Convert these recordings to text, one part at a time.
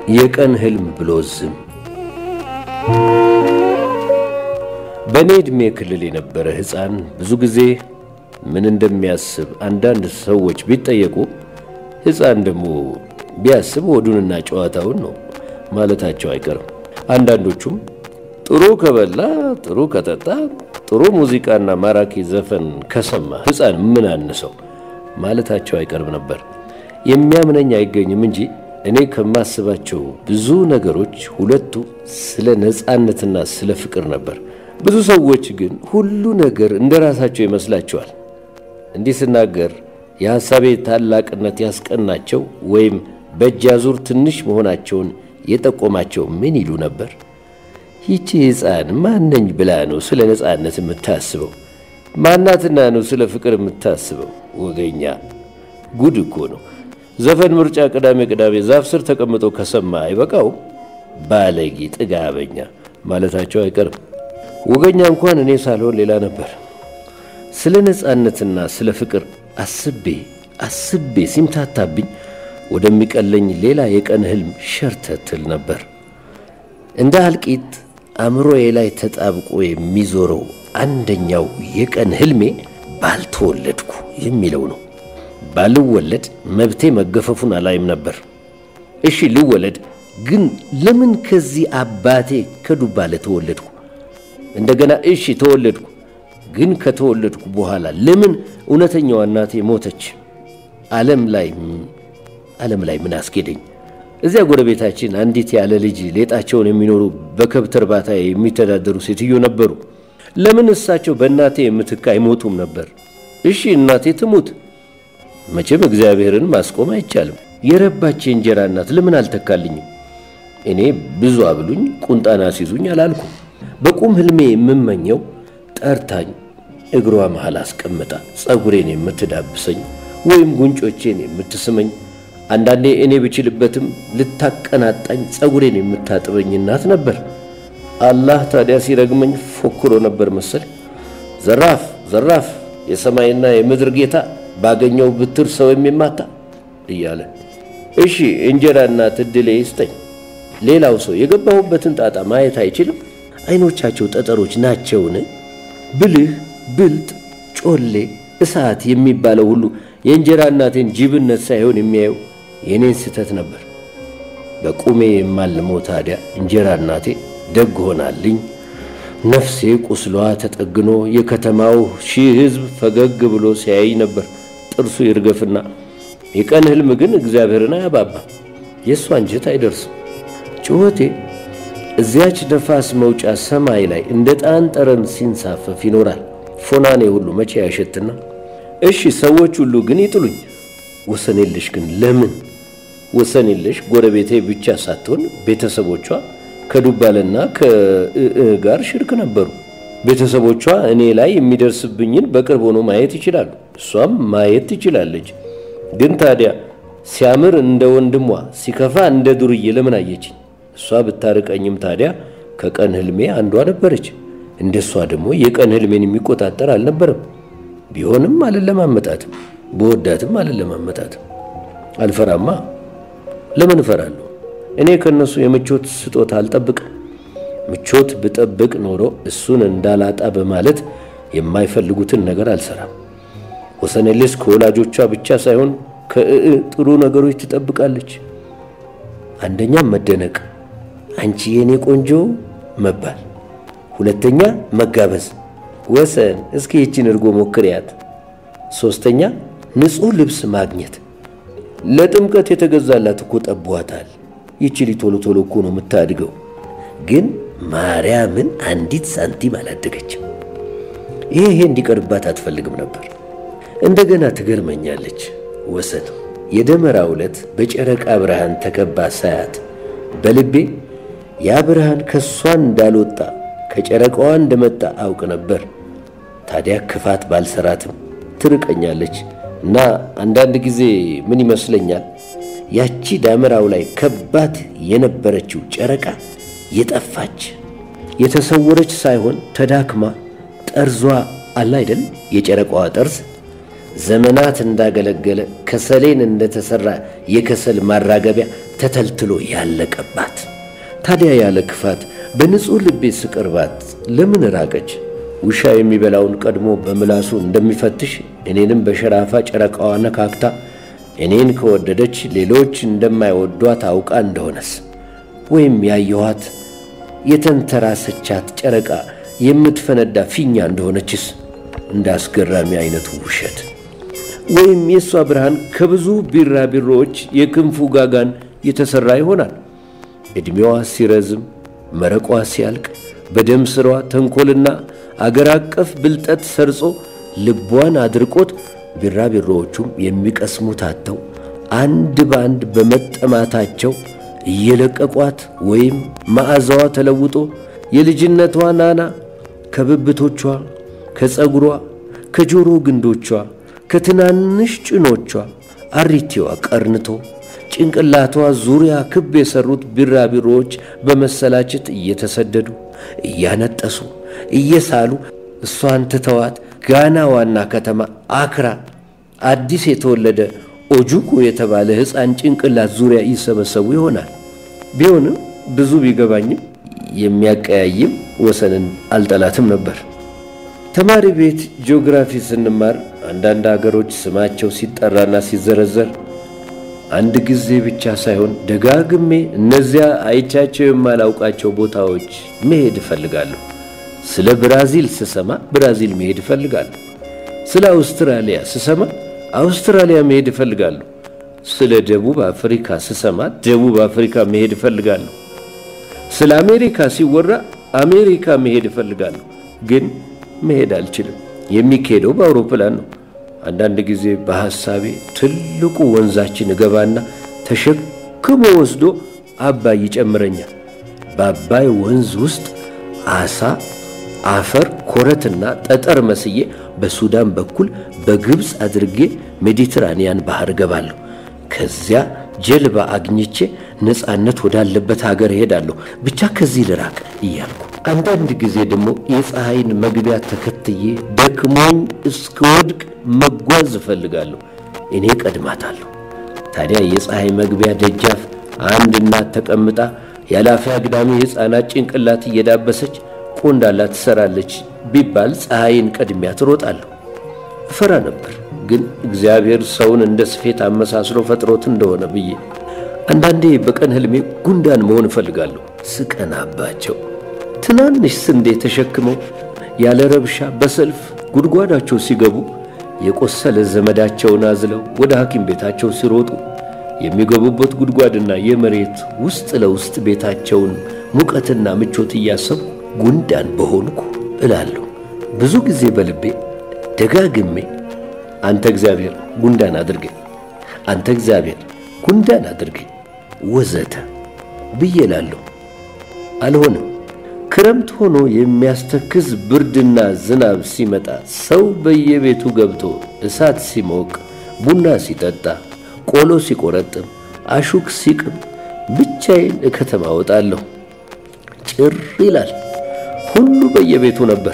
የቀን ህልም ብሎ ዝም በእኔ ዕድሜ ክልል የነበረ ሕፃን ብዙ ጊዜ ምን እንደሚያስብ አንዳንድ ሰዎች ቢጠየቁ ሕፃን ደግሞ ቢያስብ ሆዱንና ጨዋታውን ነው ማለታቸው አይቀርም። አንዳንዶቹም ጥሩ ከበላ፣ ጥሩ ከጠጣ፣ ጥሩ ሙዚቃና ማራኪ ዘፈን ከሰማ ሕፃን ምን አነሰው ማለታቸው አይቀርም ነበር። የሚያምነኝ አይገኝም እንጂ እኔ ከማስባቸው ብዙ ነገሮች ሁለቱ ስለ ነፃነትና ስለ ፍቅር ነበር። ብዙ ሰዎች ግን ሁሉ ነገር እንደ ራሳቸው ይመስላቸዋል። እንዲህ ስናገር የሐሳቤ ታላቅነት ያስቀናቸው ወይም በእጅ አዙር ትንሽ መሆናቸውን የጠቆማቸው ምን ይሉ ነበር? ይቺ ሕፃን ማነኝ ብላ ነው ስለ ነፃነት የምታስበው? ማናትና ነው ስለ ፍቅር የምታስበው? ወገኛ ጉድ እኮ ነው። ዘፈን ምርጫ ቅዳሜ ቅዳሜ ዛፍ ስር ተቀምጦ ከሰማ አይበቃው? ባለጌ ጥጋበኛ ማለታቸው አይቀርም። ወገኛ እንኳን እኔ ሳልሆን ሌላ ነበር። ስለ ነፃነትና ስለ ፍቅር አስቤ አስቤ ሲምታታብኝ ወደሚቀለኝ ሌላ የቀን ህልም ሸርተትል ነበር። እንደ አልቂት አእምሮዬ ላይ ተጣብቆ የሚዞረው አንደኛው የቀን ህልሜ ባልተወለድኩ የሚለው ነው። ባልወለድ መብቴ መገፈፉን አላይም ነበር። እሺ ልወለድ፣ ግን ለምን ከዚህ አባቴ ከዱባለ ተወለድኩ? እንደገና እሺ ተወለድኩ፣ ግን ከተወለድኩ በኋላ ለምን እውነተኛዋ እናቴ ሞተች? ዓለም ላይ ዓለም ላይ ምን አስኬደኝ? እዚያ ጎረቤታችን አንዲት ያለ ልጅ ሌጣቸውን የሚኖሩ በከብት እርባታ የሚተዳደሩ ሴትዮ ነበሩ። ለምን እሳቸው በእናቴ ምትክ አይሞቱም ነበር? እሺ እናቴ ትሙት፣ መቼም እግዚአብሔርን ማስቆም አይቻልም። የረባች የእንጀራ እናት ለምን አልተካልኝም? እኔ ብዙ አብሉኝ ቁንጣና ሲዙኝ አላልኩም። በቁም ህልሜ የምመኘው ጠርታኝ እግሯ መሃል አስቀምጣ ጸጉሬን የምትዳብሰኝ ወይም ጉንጮቼን የምትስመኝ አንዳንዴ እኔ ብችልበትም ልታቀናጣኝ ጸጉሬን የምታጥበኝ እናት ነበር። አላህ ታዲያ ሲረግመኝ ፎክሮ ነበር መሰል። ዘራፍ ዘራፍ፣ የሰማይና የምድር ጌታ ባገኘው ብትር ሰው የሚማታ እያለ እሺ እንጀራ እናት ዕድሌ ይስጠኝ። ሌላው ሰው የገባሁበትን ጣጣ ማየት አይችልም? አይኖቻቸው ጠጠሮች ናቸውን? ብልህ ብልጥ፣ ጮሌ፣ እሳት የሚባለው ሁሉ የእንጀራ እናቴን ጅብነት ሳይሆን የሚያየው የኔን ስህተት ነበር። በቁሜ የማልመው ታዲያ እንጀራ እናቴ ደግ ሆናልኝ፣ ነፍሴ ቁስሏ ተጠግኖ የከተማው ሺህ ሕዝብ ፈገግ ብሎ ሲያይ ነበር ጥርሱ ይርገፍና። የቀን ህልም ግን እግዚአብሔርን አያባባም፣ የእሷ አንጀት አይደርስም። ጩኸቴ እዚያች ነፋስ መውጫ ሰማይ ላይ እንደ ጣን ጠረን ሲንሳፈፍ ይኖራል። ፎናኔ ሁሉ መቼ ያሸትና እሺ ሰዎች ሁሉ ግን ይጥሉኝ። ወሰን የለሽ ግን ለምን ወሰን የለሽ ጎረቤቴ ብቻ ሳትሆን ቤተሰቦቿ ከዱባልና ከእእ ጋር ሽርክ ነበሩ። ቤተሰቦቿ እኔ ላይ የሚደርስብኝን በቅርብ ሆኖ ማየት ይችላሉ። እሷም ማየት ትችላለች። ግን ታዲያ ሲያምር እንደ ወንድሟ ሲከፋ እንደ ዱርዬ ለምን አየችኝ? እሷ ብታርቀኝም ታዲያ ከቀን ህልሜ አንዷ ነበረች። እንደሷ ደግሞ የቀን ህልሜን የሚቆጣጠር አልነበረም። ቢሆንም አልለማመጣትም፣ በወዳትም አልለማመጣትም። አልፈራማ። ለምን እፈራለሁ? እኔ ከእነሱ የምቾት ስጦታ አልጠብቅም። ምቾት ብጠብቅ ኖሮ እሱን እንዳላጣ በማለት የማይፈልጉትን ነገር አልሰራም። ወሰኔሌስ ከወላጆቿ ብቻ ሳይሆን ከእእ ጥሩ ነገሮች ትጠብቃለች። አንደኛም መደነቅ፣ አንቺ የኔ ቆንጆ መባል። ሁለተኛ መጋበዝ፣ ወሰን እስኪ ይችን እርጎ ሞክሪያት። ሦስተኛ ንጹሕ ልብስ ማግኘት። ለጥምቀት የተገዛላት እኮ ጠቧታል። ይችሊ ቶሎ ቶሎ እኮ ነው የምታድገው። ግን ማርያምን አንዲት ሳንቲም አላደገችም። ይሄ ይሄ እንዲቀርባት አትፈልግም ነበር። እንደገና ትገርመኛለች ወሰን። የደመራ ዕለት በጨረቃ ብርሃን ተከባ ሳያት በልቤ ያ ብርሃን ከእሷን እንዳልወጣ ከጨረቃዋ እንደመጣ አውቅ ነበር። ታዲያ ክፋት ባልሰራትም ትርቀኛለች እና አንዳንድ ጊዜ ምን ይመስለኛል ያቺ ዳመራው ላይ ከባድ የነበረችው ጨረቃ የጠፋች የተሰወረች ሳይሆን ተዳክማ ጠርዟ አለ አይደል? የጨረቃዋ ጠርዝ ዘመናት እንዳገለገለ ከሰሌን እንደተሰራ የከሰል ማራገቢያ ተተልትሎ ያለቀባት። ታዲያ ያለ ክፋት በንጹሕ ልቤ ስቀርባት ለምን ራቀች? ውሻ የሚበላውን ቀድሞ በምላሱ እንደሚፈትሽ እኔንም በሸራፋ ጨረቃዋ ነካክታ እኔን ከወደደች ሌሎች እንደማይወዷት አውቃ እንደሆነስ ወይም ያየኋት የተንተራሰቻት ጨረቃ የምትፈነዳ ፊኛ እንደሆነችስ እንደ አስገራሚ አይነቱ ውሸት ወይም የእሷ ብርሃን ከብዙ ቢራቢሮዎች የክንፉ ጋጋን የተሠራ ይሆናል። ዕድሜዋ ሲረዝም መረቋ ሲያልቅ በደም ስሯ ተንኰልና አገር አቀፍ ብልጠት ሰርጾ ልቧን አድርቆት ቢራቢሮዎቹም የሚቀስሙት አጥተው አንድ በአንድ በመጠማታቸው እየለቀቋት ወይም መዓዛዋ ተለውጦ የልጅነቷ ናና ከብብቶቿ፣ ከፀጉሯ፣ ከጆሮ ግንዶቿ፣ ከትናንሽ ጭኖቿ አሪቴዋ ቀርንቶ ጭንቅላቷ ዙሪያ ክብ የሠሩት ቢራቢሮዎች በመሰላቸት እየተሰደዱ እያነጠሱ እየሳሉ እሷን ትተዋት ጋና ዋና ከተማ አክራ አዲስ የተወለደ ኦጁኮ የተባለ ሕፃን ጭንቅላት ዙሪያ ይሰበሰቡ ይሆናል። ቢሆንም ብዙ ቢገባኝም የሚያቀያይም ወሰንን አልጠላትም ነበር። ተማሪ ቤት ጂኦግራፊ ስንማር አንዳንድ አገሮች ስማቸው ሲጠራና ሲዘረዘር አንድ ጊዜ ብቻ ሳይሆን ደጋግሜ እነዚያ አይቻቸው የማላውቃቸው ቦታዎች መሄድ እፈልጋለሁ። ስለ ብራዚል ስሰማ ብራዚል መሄድ እፈልጋለሁ። ስለ አውስትራሊያ ስሰማ አውስትራሊያ መሄድ እፈልጋለሁ። ስለ ደቡብ አፍሪካ ስሰማ ደቡብ አፍሪካ መሄድ እፈልጋለሁ። ስለ አሜሪካ ሲወራ አሜሪካ መሄድ እፈልጋለሁ። ግን መሄድ አልችልም። የሚካሄደው በአውሮፕላን ነው። አንዳንድ ጊዜ በሐሳቤ ትልቁ ወንዛችን እገባና ተሸክሞ ወስዶ አባይ ይጨምረኛል። በአባይ ወንዝ ውስጥ አሳ፣ አፈር፣ ኮረትና ጠጠር መስዬ በሱዳን በኩል በግብፅ አድርጌ ሜዲትራንያን ባህር እገባለሁ። ከዚያ ጀልባ አግኝቼ ነፃነት ወዳለበት ሀገር እሄዳለሁ። ብቻ ከዚህ ልራቅ እያልኩ አንዳንድ ጊዜ ደግሞ የፀሐይን መግቢያ ተከትዬ ደክሞኝ እስክወድቅ መጓዝ እፈልጋለሁ። እኔ ቀድማታለሁ። ታዲያ የፀሐይ መግቢያ ደጃፍ አንድ እናት ተቀምጣ ያላፊ አግዳሚ የሕፃናት ጭንቅላት እየዳበሰች ቆንዳላ ትሰራለች ቢባል ፀሐይን ቀድሚያ ትሮጣለሁ። እፈራ ነበር፣ ግን እግዚአብሔር ሰውን እንደ ስፌት አመሳስሎ ፈጥሮት እንደሆነ ብዬ አንዳንዴ በቀን ህልሜ ጉንዳን መሆን እፈልጋለሁ። ስቀናባቸው ትናንሽ ስንዴ ተሸክመው ያለ ረብሻ በሰልፍ ጉድጓዳቸው ሲገቡ የቆሰለ ዘመዳቸውን አዝለው ወደ ሐኪም ቤታቸው ሲሮጡ የሚገቡበት ጉድጓድና የመሬት ውስጥ ለውስጥ ቤታቸውን ሙቀትና ምቾት እያሰቡ ጉንዳን በሆንኩ እላለሁ። ብዙ ጊዜ በልቤ ደጋግሜ አንተ እግዚአብሔር ጉንዳን አድርገኝ፣ አንተ እግዚአብሔር ጉንዳን አድርገኝ ወዘተ ብዬ እላለሁ። አልሆነም። ክረምት ሆኖ የሚያስተክዝ ብርድና ዝናብ ሲመጣ ሰው በየቤቱ ገብቶ እሳት ሲሞቅ፣ ቡና ሲጠጣ፣ ቆሎ ሲቆረጥም፣ አሹክ ሲቅም ብቻዬን እከተማ እወጣለሁ። ጭር ይላል። ሁሉ በየቤቱ ነበር።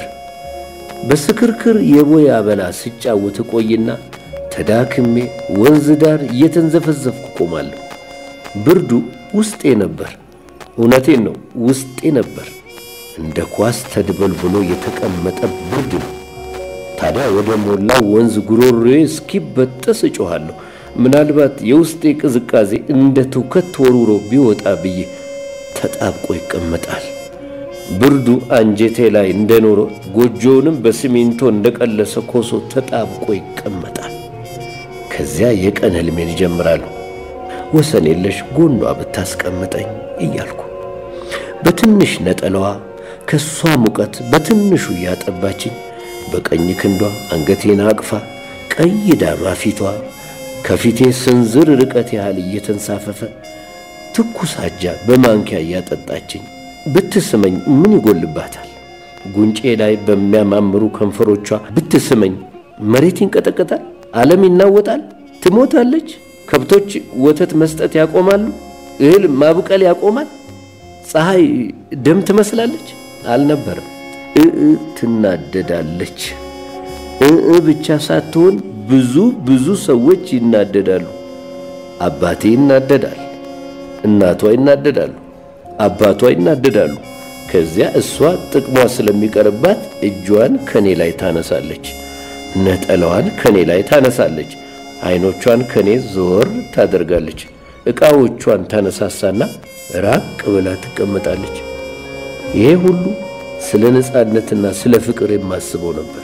በስክርክር የቦይ አበላ ስጫወት እቆይና ተዳክሜ ወንዝ ዳር እየተንዘፈዘፍኩ ቆማለሁ። ብርዱ ውስጤ ነበር። እውነቴን ነው፣ ውስጤ ነበር። እንደ ኳስ ተድበልብሎ የተቀመጠ ብርድ ነው። ታዲያ ወደ ሞላው ወንዝ ጉሮሮዬ እስኪበጠስ እጮኋለሁ። ምናልባት የውስጤ ቅዝቃዜ እንደ ትውከት ተወርውሮ ቢወጣ ብዬ ተጣብቆ ይቀመጣል። ብርዱ አንጀቴ ላይ እንደኖረ ጎጆውንም በሲሚንቶ እንደቀለሰ ኮሶ ተጣብቆ ይቀመጣል። ከዚያ የቀን ህልሜን ይጀምራሉ። ወሰን የለሽ ጎኗ ብታስቀምጠኝ እያልኩ በትንሽ ነጠላዋ ከሷ ሙቀት በትንሹ እያጠባችኝ በቀኝ ክንዷ አንገቴን አቅፋ ቀይ ዳማ ፊቷ ከፊቴ ስንዝር ርቀት ያህል እየተንሳፈፈ ትኩስ አጃ በማንኪያ እያጠጣችኝ ብትስመኝ ምን ይጎልባታል? ጉንጬ ላይ በሚያማምሩ ከንፈሮቿ ብትስመኝ መሬት ይንቀጠቀጣል፣ ዓለም ይናወጣል፣ ትሞታለች። ከብቶች ወተት መስጠት ያቆማሉ፣ እህል ማብቀል ያቆማል። ፀሐይ ደም ትመስላለች። አልነበረም። እእ ትናደዳለች። እእ ብቻ ሳትሆን ብዙ ብዙ ሰዎች ይናደዳሉ። አባቴ ይናደዳል። እናቷ ይናደዳሉ፣ አባቷ ይናደዳሉ። ከዚያ እሷ ጥቅሟ ስለሚቀርባት እጇን ከኔ ላይ ታነሳለች፣ ነጠላዋን ከኔ ላይ ታነሳለች፣ አይኖቿን ከኔ ዞር ታደርጋለች፣ ዕቃዎቿን ታነሳሳና ራቅ ብላ ትቀመጣለች። ይሄ ሁሉ ስለ ነፃነትና ስለ ፍቅር የማስበው ነበር።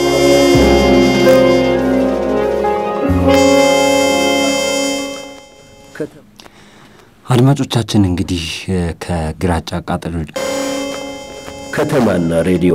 አድማጮቻችን እንግዲህ ከግራጫ ቃጠሎ ከተማና ሬዲዮ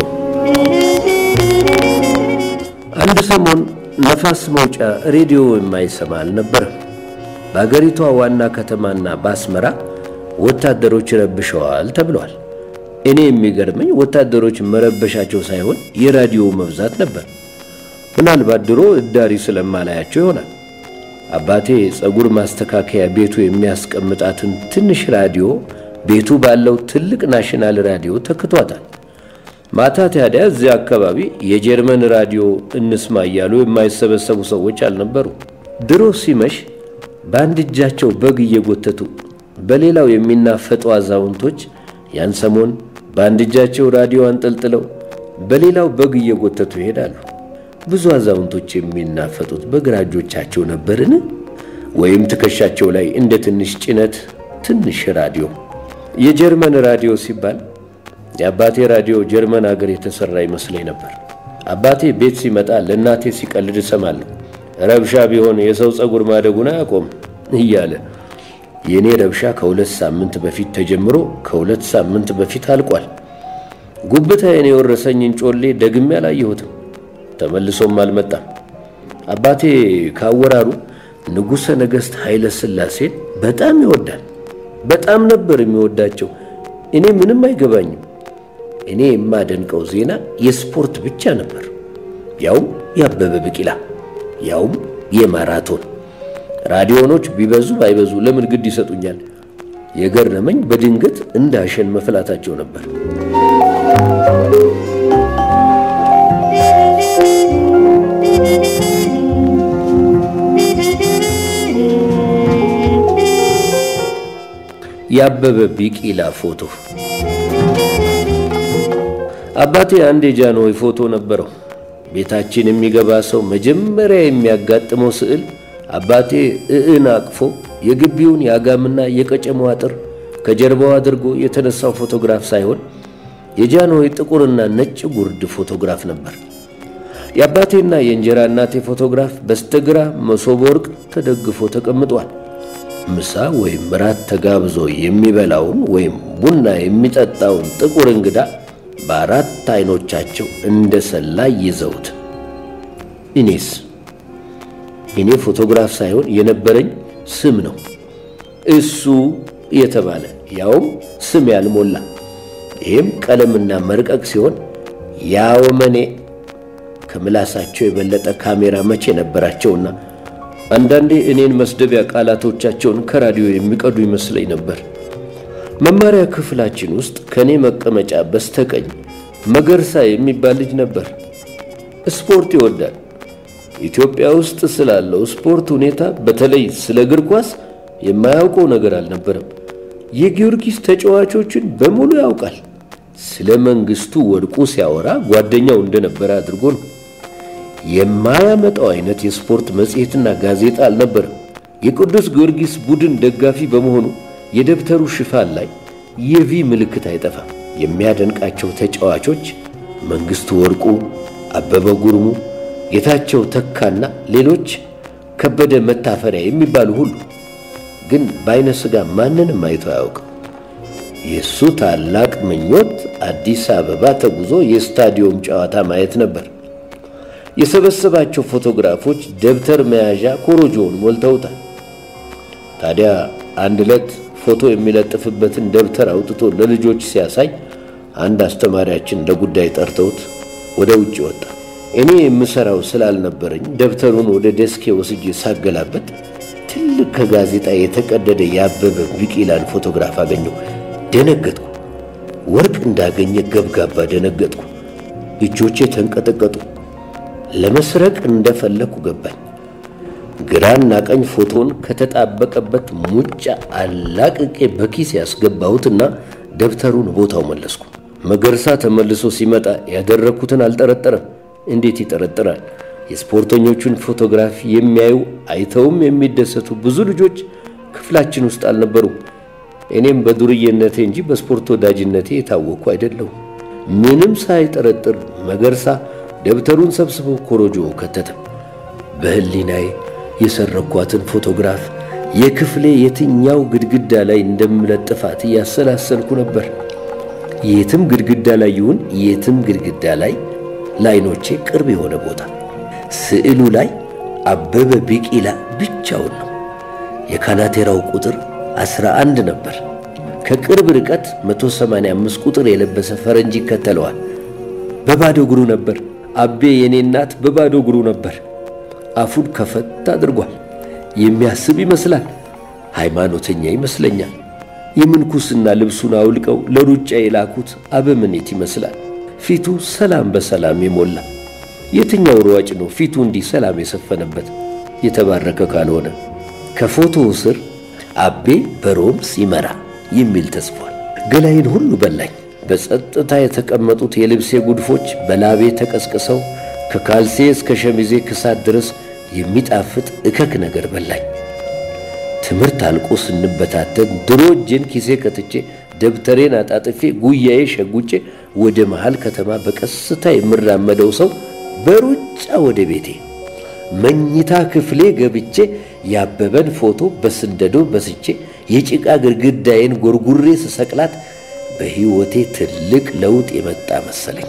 አንድ ሰሞን ነፋስ መውጫ ሬዲዮ የማይሰማ አልነበረም። በአገሪቷ ዋና ከተማና በአስመራ ወታደሮች ረብሸዋል ተብሏል። እኔ የሚገርመኝ ወታደሮች መረበሻቸው ሳይሆን የራዲዮ መብዛት ነበር። ምናልባት ድሮ እዳሪ ስለማላያቸው ይሆናል። አባቴ ፀጉር ማስተካከያ ቤቱ የሚያስቀምጣትን ትንሽ ራዲዮ ቤቱ ባለው ትልቅ ናሽናል ራዲዮ ተክቷታል። ማታ ታዲያ እዚያ አካባቢ የጀርመን ራዲዮ እንስማ እያሉ የማይሰበሰቡ ሰዎች አልነበሩ። ድሮ ሲመሽ በአንድ እጃቸው በግ እየጎተቱ በሌላው የሚናፈጡ አዛውንቶች ያን ሰሞን በአንድ እጃቸው ራዲዮ አንጠልጥለው በሌላው በግ እየጎተቱ ይሄዳሉ። ብዙ አዛውንቶች የሚናፈጡት በግራ እጆቻቸው ነበርን? ወይም ትከሻቸው ላይ እንደ ትንሽ ጭነት ትንሽ ራዲዮ። የጀርመን ራዲዮ ሲባል የአባቴ ራዲዮ ጀርመን አገር የተሠራ ይመስለኝ ነበር። አባቴ ቤት ሲመጣ ለእናቴ ሲቀልድ እሰማለሁ። ረብሻ ቢሆን የሰው ፀጉር ማደጉን አያቆም እያለ የእኔ ረብሻ ከሁለት ሳምንት በፊት ተጀምሮ ከሁለት ሳምንት በፊት አልቋል። ጉብታዬን የወረሰኝን ጮሌ ደግሜ አላየሁትም። ተመልሶም አልመጣም። አባቴ ካወራሩ ንጉሠ ነገሥት ኃይለ ሥላሴን በጣም ይወዳል። በጣም ነበር የሚወዳቸው። እኔ ምንም አይገባኝም። እኔ የማደንቀው ዜና የስፖርት ብቻ ነበር፣ ያውም የአበበ ቢቂላ፣ ያውም የማራቶን። ራዲዮኖች ቢበዙ ባይበዙ ለምን ግድ ይሰጡኛል? የገረመኝ በድንገት እንደ አሸን መፍላታቸው ነበር። የአበበ ቢቂላ ፎቶ። አባቴ አንድ የጃንሆይ ፎቶ ነበረው። ቤታችን የሚገባ ሰው መጀመሪያ የሚያጋጥመው ስዕል አባቴ እዕን አቅፎ የግቢውን የአጋምና የቀጨሞ አጥር ከጀርባው አድርጎ የተነሳው ፎቶግራፍ ሳይሆን የጃንሆይ ጥቁርና ነጭ ጉርድ ፎቶግራፍ ነበር። የአባቴና የእንጀራ እናቴ ፎቶግራፍ በስተግራ መሶበ ወርቅ ተደግፎ ተቀምጧል። ምሳ ወይም ራት ተጋብዞ የሚበላውን ወይም ቡና የሚጠጣውን ጥቁር እንግዳ በአራት አይኖቻቸው እንደ ሰላይ ይዘውት። እኔስ እኔ ፎቶግራፍ ሳይሆን የነበረኝ ስም ነው። እሱ የተባለ ያውም ስም ያልሞላ ይህም ቀለምና መርቀቅ ሲሆን ያወመኔ ከምላሳቸው የበለጠ ካሜራ መቼ ነበራቸውና አንዳንዴ እኔን መስደቢያ ቃላቶቻቸውን ከራዲዮ የሚቀዱ ይመስለኝ ነበር። መማሪያ ክፍላችን ውስጥ ከእኔ መቀመጫ በስተቀኝ መገርሳ የሚባል ልጅ ነበር። ስፖርት ይወዳል። ኢትዮጵያ ውስጥ ስላለው ስፖርት ሁኔታ በተለይ ስለ እግር ኳስ የማያውቀው ነገር አልነበረም። የጊዮርጊስ ተጫዋቾችን በሙሉ ያውቃል። ስለ መንግስቱ ወድቁ ሲያወራ ጓደኛው እንደነበረ አድርጎ ነው። የማያመጣው አይነት የስፖርት መጽሔትና ጋዜጣ አልነበረም። የቅዱስ ጊዮርጊስ ቡድን ደጋፊ በመሆኑ የደብተሩ ሽፋን ላይ የቪ ምልክት አይጠፋም። የሚያደንቃቸው ተጫዋቾች መንግስቱ ወርቁ፣ አበበ ጉርሙ፣ ጌታቸው ተካና ሌሎች ከበደ መታፈሪያ የሚባሉ ሁሉ ግን በአይነ ሥጋ ማንንም አይቶ አያውቅም። የእሱ ታላቅ ምኞት አዲስ አበባ ተጉዞ የስታዲዮም ጨዋታ ማየት ነበር። የሰበሰባቸው ፎቶግራፎች ደብተር መያዣ ኮሮጆውን ሞልተውታል። ታዲያ አንድ ዕለት ፎቶ የሚለጥፍበትን ደብተር አውጥቶ ለልጆች ሲያሳይ አንድ አስተማሪያችን ለጉዳይ ጠርተውት ወደ ውጭ ወጣ። እኔ የምሠራው ስላልነበረኝ ደብተሩን ወደ ደስኬ ወስጄ ሳገላበት ትልቅ ከጋዜጣ የተቀደደ የአበበ ቢቂላን ፎቶግራፍ አገኘሁ። ደነገጥኩ። ወርቅ እንዳገኘ ገብጋባ ደነገጥኩ። እጆቼ ተንቀጠቀጡ። ለመስረቅ እንደፈለኩ ገባኝ። ግራና ቀኝ ፎቶን ከተጣበቀበት ሙጫ አላቅቄ በኪስ ያስገባሁትና ደብተሩን ቦታው መለስኩ። መገርሳ ተመልሶ ሲመጣ ያደረግኩትን አልጠረጠረም። እንዴት ይጠረጥራል? የስፖርተኞቹን ፎቶግራፍ የሚያዩ አይተውም የሚደሰቱ ብዙ ልጆች ክፍላችን ውስጥ አልነበሩም። እኔም በዱርዬነቴ እንጂ በስፖርት ወዳጅነቴ የታወቅኩ አይደለሁም። ምንም ሳይጠረጥር መገርሳ ደብተሩን ሰብስቦ ኮሮጆ ከተተ። በህሊናዬ የሰረኳትን ፎቶግራፍ የክፍሌ የትኛው ግድግዳ ላይ እንደምለጥፋት እያሰላሰልኩ ነበር። የትም ግድግዳ ላይ ይሁን የትም ግድግዳ ላይ ለዓይኖቼ ቅርብ የሆነ ቦታ ስዕሉ ላይ አበበ ቢቂላ ብቻውን ነው። የካናቴራው ቁጥር 11 ነበር። ከቅርብ ርቀት 185 ቁጥር የለበሰ ፈረንጅ ይከተለዋል። በባዶ እግሩ ነበር። አቤ የኔ እናት በባዶ እግሩ ነበር። አፉን ከፈት አድርጓል። የሚያስብ ይመስላል። ሃይማኖተኛ ይመስለኛል። የምንኩስና ልብሱን አውልቀው ለሩጫ የላኩት አበምኔት ይመስላል። ፊቱ ሰላም በሰላም የሞላ የትኛው ሯጭ ነው ፊቱ እንዲህ ሰላም የሰፈነበት? የተባረከ ካልሆነ ከፎቶው ስር አቤ በሮም ሲመራ የሚል ተጽፏል። ገላይን ሁሉ በላኝ። በጸጥታ የተቀመጡት የልብሴ ጉድፎች በላቤ ተቀስቅሰው ከካልሴ እስከ ሸሚዜ ክሳት ድረስ የሚጣፍጥ እከክ ነገር በላኝ። ትምህርት አልቆ ስንበታተን ድሮ እጄን ኪሴ ከትቼ ደብተሬን አጣጥፌ ጉያዬ ሸጉጬ ወደ መሃል ከተማ በቀስታ የምራመደው ሰው በሩጫ ወደ ቤቴ መኝታ ክፍሌ ገብቼ ያበበን ፎቶ በስንደዶ በስቼ የጭቃ ግድግዳዬን ጎርጉሬ ስሰቅላት በሕይወቴ ትልቅ ለውጥ የመጣ መሰለኝ።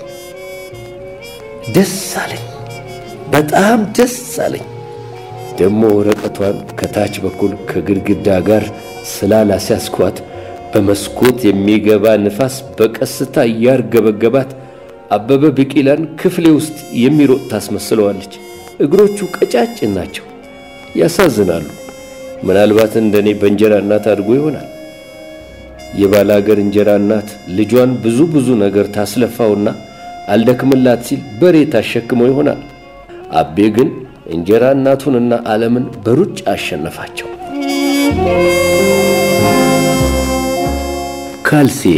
ደስ አለኝ፣ በጣም ደስ አለኝ። ደግሞ ወረቀቷን ከታች በኩል ከግድግዳ ጋር ስላላስያዝኳት በመስኮት የሚገባ ንፋስ በቀስታ እያርገበገባት አበበ ቢቂላን ክፍሌ ውስጥ የሚሮጥ ታስመስለዋለች። እግሮቹ ቀጫጭን ናቸው፣ ያሳዝናሉ። ምናልባት እንደኔ በእንጀራ እናት አድጎ ይሆናል። የባላገር እንጀራ እናት ልጇን ብዙ ብዙ ነገር ታስለፋውና አልደክምላት ሲል በሬ ታሸክመው ይሆናል። አቤ ግን እንጀራ እናቱንና ዓለምን በሩጫ አሸነፋቸው። ካልሲዬ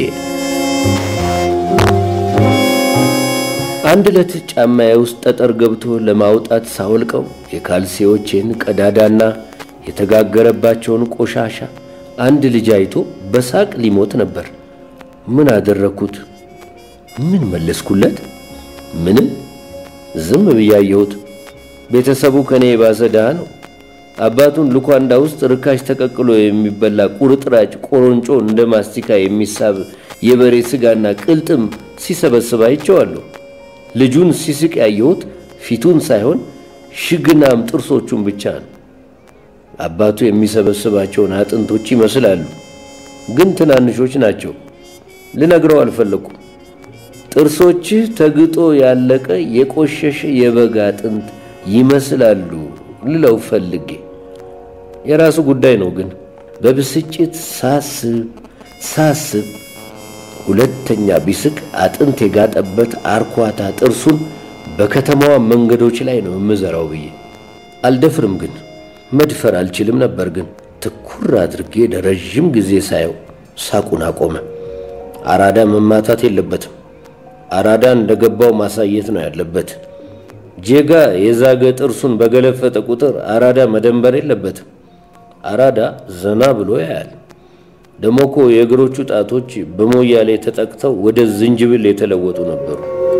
አንድ ዕለት ጫማዬ ውስጥ ጠጠር ገብቶ ለማውጣት ሳወልቀው የካልሲዎቼን ቀዳዳና የተጋገረባቸውን ቆሻሻ አንድ ልጅ አይቶ በሳቅ ሊሞት ነበር። ምን አደረግኩት? ምን መለስኩለት? ምንም። ዝም ብያየሁት። ቤተሰቡ ከኔ የባሰ ድሃ ነው። አባቱን ሉኳንዳ ውስጥ ርካሽ ተቀቅሎ የሚበላ ቁርጥራጭ ቆሮንጮ እንደ ማስቲካ የሚሳብ የበሬ ስጋና ቅልጥም ሲሰበስብ አይቼዋለሁ። ልጁን ሲስቅ ያየሁት ፊቱን ሳይሆን ሽግናም ጥርሶቹን ብቻ ነው። አባቱ የሚሰበስባቸውን አጥንቶች ይመስላሉ፣ ግን ትናንሾች ናቸው። ልነግረው አልፈለኩም። ጥርሶችህ ተግጦ ያለቀ የቆሸሸ የበግ አጥንት ይመስላሉ ልለው ፈልጌ የራሱ ጉዳይ ነው። ግን በብስጭት ሳስብ ሳስብ ሁለተኛ ቢስቅ አጥንት የጋጠበት አርኳታ ጥርሱን በከተማዋ መንገዶች ላይ ነው የምዘራው ብዬ አልደፍርም። ግን መድፈር አልችልም ነበር። ግን ትኩር አድርጌ ለረዥም ጊዜ ሳየው ሳቁን አቆመ። አራዳ መማታት የለበትም። አራዳ እንደገባው ማሳየት ነው ያለበት። ጄጋ የዛገ ጥርሱን በገለፈጠ ቁጥር አራዳ መደንበር የለበትም። አራዳ ዘና ብሎ ያያል። ደሞ እኮ የእግሮቹ ጣቶች በሞያሌ ተጠቅተው ወደ ዝንጅብል የተለወጡ ነበሩ።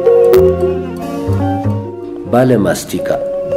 ባለማስቲካ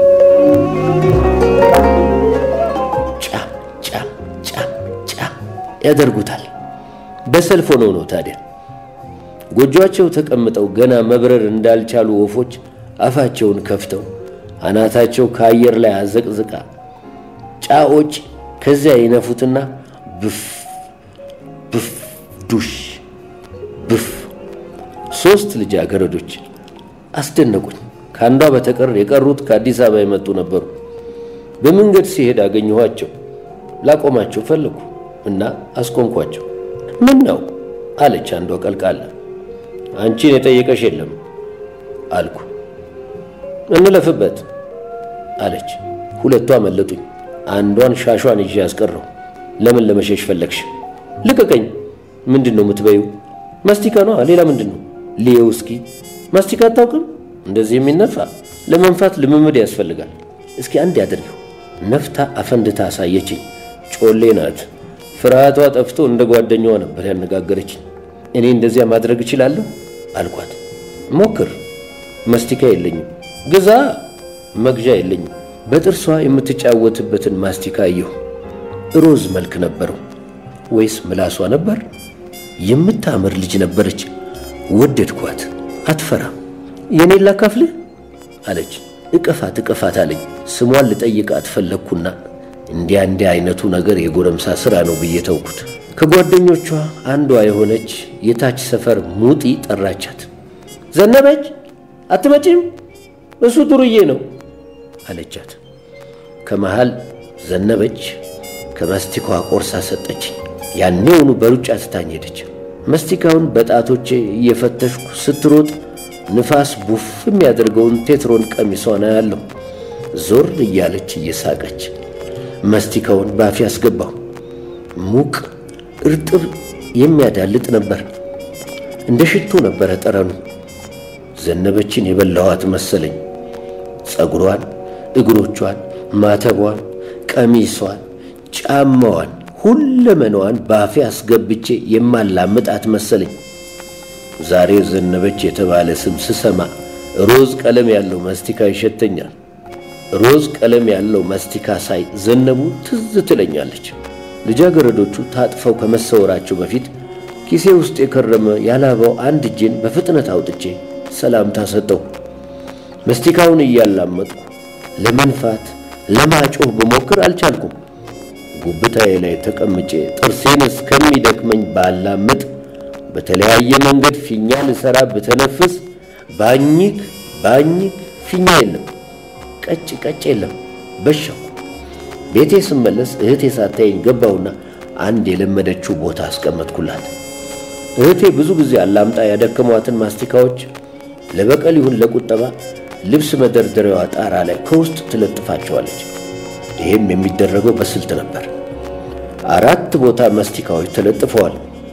ጫም ጫም ጫም ጫም ያደርጉታል። በሰልፍ ሆነው ነው ታዲያ። ጎጆአቸው ተቀምጠው ገና መብረር እንዳልቻሉ ወፎች አፋቸውን ከፍተው አናታቸው ከአየር ላይ አዘቅዝቃ ጫዎች ከዚያ ይነፉትና ብፍ ብፍ ዱሽ ብፍ። ሶስት ልጃገረዶች አስደነቁኝ። ከአንዷ በተቀር የቀሩት ከአዲስ አበባ የመጡ ነበሩ። በመንገድ ሲሄድ አገኘኋቸው። ላቆማቸው ፈለጉ እና አስቆምኳቸው። ምን ነው አለች አንዷ ቀልቃላ። አንቺን የጠየቀሽ የለም አልኩ። እንለፍበት አለች። ሁለቱ አመለጡኝ። አንዷን ሻሿን ይዤ ያስቀረው። ለምን ለመሸሽ ፈለግሽ? ልቀቀኝ። ምንድን ነው የምትበይው? ማስቲካ ነው። ሌላ ምንድን ነው? ልየው እስኪ። ማስቲካ አታውቅም? እንደዚህ የሚነፋ ለመንፋት ልምምድ ያስፈልጋል። እስኪ አንድ ያድርገው። ነፍታ አፈንድታ አሳየችኝ። ጮሌ ናት። ፍርሃቷ ጠፍቶ እንደ ጓደኛዋ ነበር ያነጋገረችኝ። እኔ እንደዚያ ማድረግ እችላለሁ አልኳት። ሞክር። መስቲካ የለኝም። ግዛ። መግዣ የለኝም። በጥርሷ የምትጫወትበትን ማስቲካ አየሁ። ሮዝ መልክ ነበረው ወይስ ምላሷ ነበር? የምታምር ልጅ ነበረች። ወደድኳት። አትፈራም። የኔን ላካፍልህ አለች። እቀፋት እቀፋት አለኝ። ስሟን ልጠይቃት ፈለግኩና እንዲያ እንዲያ አይነቱ ነገር የጎረምሳ ሥራ ነው ብዬ ተውኩት። ከጓደኞቿ አንዷ የሆነች የታች ሰፈር ሙጢ ጠራቻት። ዘነበች አትመጪም? እሱ ዱርዬ ነው አለቻት። ከመሃል ዘነበች ከመስቲካዋ ቆርሳ ሰጠችኝ። ያኔውኑ በሩጫ ትታኝ ሄደች። መስቲካውን በጣቶቼ እየፈተሽኩ ስትሮጥ ንፋስ ቡፍ የሚያደርገውን ቴትሮን ቀሚሷን አያለሁ። ዞር እያለች እየሳቀች መስቲካውን ባፌ አስገባሁ። ሙቅ እርጥብ የሚያዳልጥ ነበር። እንደ ሽቶ ነበረ ጠረኑ። ዘነበችን የበላኋት መሰለኝ። ፀጉሯን፣ እግሮቿን፣ ማተቧን፣ ቀሚሷን፣ ጫማዋን፣ ሁለመናዋን ባፌ አስገብቼ የማላምጣት መሰለኝ። ዛሬ ዘነበች የተባለ ስም ስሰማ ሮዝ ቀለም ያለው መስቲካ ይሸተኛል። ሮዝ ቀለም ያለው መስቲካ ሳይ ዘነቡ ትዝ ትለኛለች። ልጃገረዶቹ ታጥፈው ከመሰወራቸው በፊት ኪሴ ውስጥ የከረመ ያላባው አንድ እጄን በፍጥነት አውጥቼ ሰላምታ ሰጠው። መስቲካውን እያላመጥኩ ለመንፋት ለማጮህ ብሞክር አልቻልኩም። ጉብታዬ ላይ ተቀምጬ ጥርሴን እስከሚደክመኝ ባላምጥ በተለያየ መንገድ ፊኛ ልሰራ ብተነፍስ ባኝክ ባኝክ ፊኛ የለም፣ ቀጭ ቀጭ የለም። በሻው ቤቴ ስመለስ እህቴ ሳታየኝ ገባሁና አንድ የለመደችው ቦታ አስቀመጥኩላት። እህቴ ብዙ ጊዜ አላምጣ ያደከሟትን ማስቲካዎች ለበቀል ይሁን ለቁጠባ ልብስ መደርደሪያዋ ጣራ ላይ ከውስጥ ትለጥፋቸዋለች። ይህም የሚደረገው በስልት ነበር። አራት ቦታ ማስቲካዎች ተለጥፈዋል።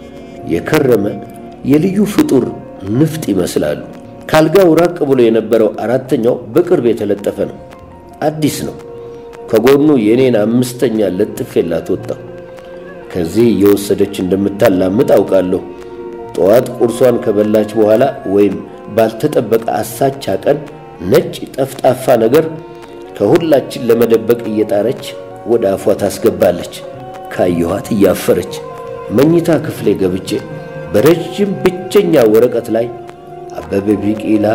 የከረመ የልዩ ፍጡር ንፍጥ ይመስላሉ። ካልጋው ራቅ ብሎ የነበረው አራተኛው በቅርብ የተለጠፈ ነው። አዲስ ነው። ከጎኑ የኔን አምስተኛ ለጥፌላት ወጣሁ። ከዚህ እየወሰደች እንደምታላምጥ አውቃለሁ። ጠዋት ቁርሷን ከበላች በኋላ ወይም ባልተጠበቀ አሳቻ ቀን ነጭ ጠፍጣፋ ነገር ከሁላችን ለመደበቅ እየጣረች ወደ አፏ ታስገባለች። ካየኋት እያፈረች መኝታ ክፍሌ ገብቼ በረዥም ብቸኛ ወረቀት ላይ አበበ ቢቂላ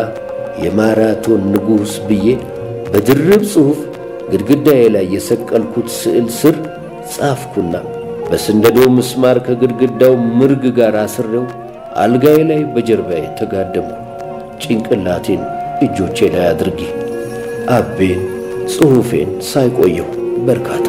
የማራቶን ንጉሥ ብዬ በድርብ ጽሑፍ ግድግዳዬ ላይ የሰቀልኩት ስዕል ስር ጻፍኩና በስንደዶ ምስማር ከግድግዳው ምርግ ጋር አስሬው አልጋዬ ላይ በጀርባዬ ተጋደምኩ። ጭንቅላቴን እጆቼ ላይ አድርጌ አቤን ጽሑፌን ሳይቆየው በርካታ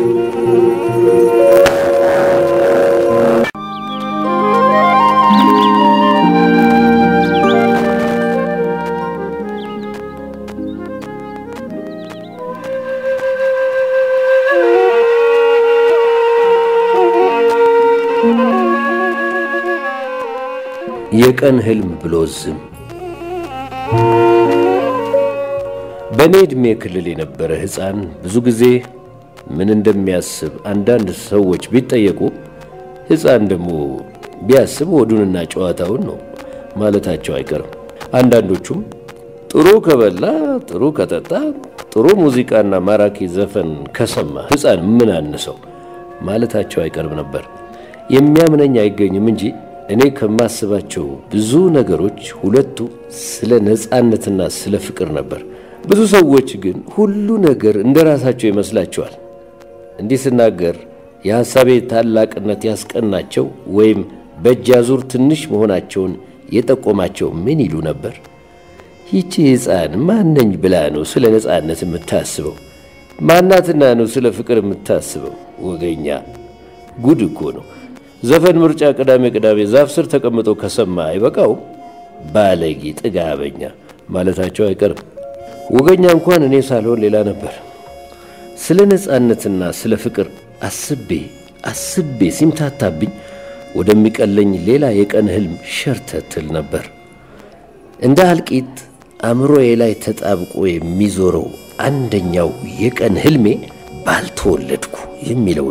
የቀን ህልም ብሎ ዝም በእኔ ዕድሜ ክልል የነበረ ሕፃን ብዙ ጊዜ ምን እንደሚያስብ አንዳንድ ሰዎች ቢጠየቁ ሕፃን ደግሞ ቢያስብ ወዱንና ጨዋታውን ነው ማለታቸው አይቀርም። አንዳንዶቹም ጥሩ ከበላ፣ ጥሩ ከጠጣ፣ ጥሩ ሙዚቃና ማራኪ ዘፈን ከሰማ ሕፃን ምን አነሰው ማለታቸው አይቀርም ነበር። የሚያምነኝ አይገኝም እንጂ እኔ ከማስባቸው ብዙ ነገሮች ሁለቱ ስለ ነፃነትና ስለ ፍቅር ነበር። ብዙ ሰዎች ግን ሁሉ ነገር እንደ ራሳቸው ይመስላቸዋል። እንዲህ ስናገር የሐሳቤ ታላቅነት ያስቀናቸው ወይም በእጅ አዙር ትንሽ መሆናቸውን የጠቆማቸው ምን ይሉ ነበር? ይቺ ሕፃን ማነኝ ብላ ነው ስለ ነፃነት የምታስበው? ማናትና ነው ስለ ፍቅር የምታስበው? ወገኛ ጉድ እኮ ነው። ዘፈን ምርጫ ቅዳሜ ቅዳሜ ዛፍ ስር ተቀምጦ ከሰማ አይበቃው? ባለጌ ጥጋበኛ ማለታቸው አይቀርም። ወገኛ እንኳን እኔ ሳልሆን ሌላ ነበር። ስለ ነፃነትና ስለ ፍቅር አስቤ አስቤ ሲምታታብኝ ወደሚቀለኝ ሌላ የቀን ህልም ሸርተትል ነበር። እንደ አልቂት አእምሮዬ ላይ ተጣብቆ የሚዞረው አንደኛው የቀን ህልሜ ባልተወለድኩ የሚለው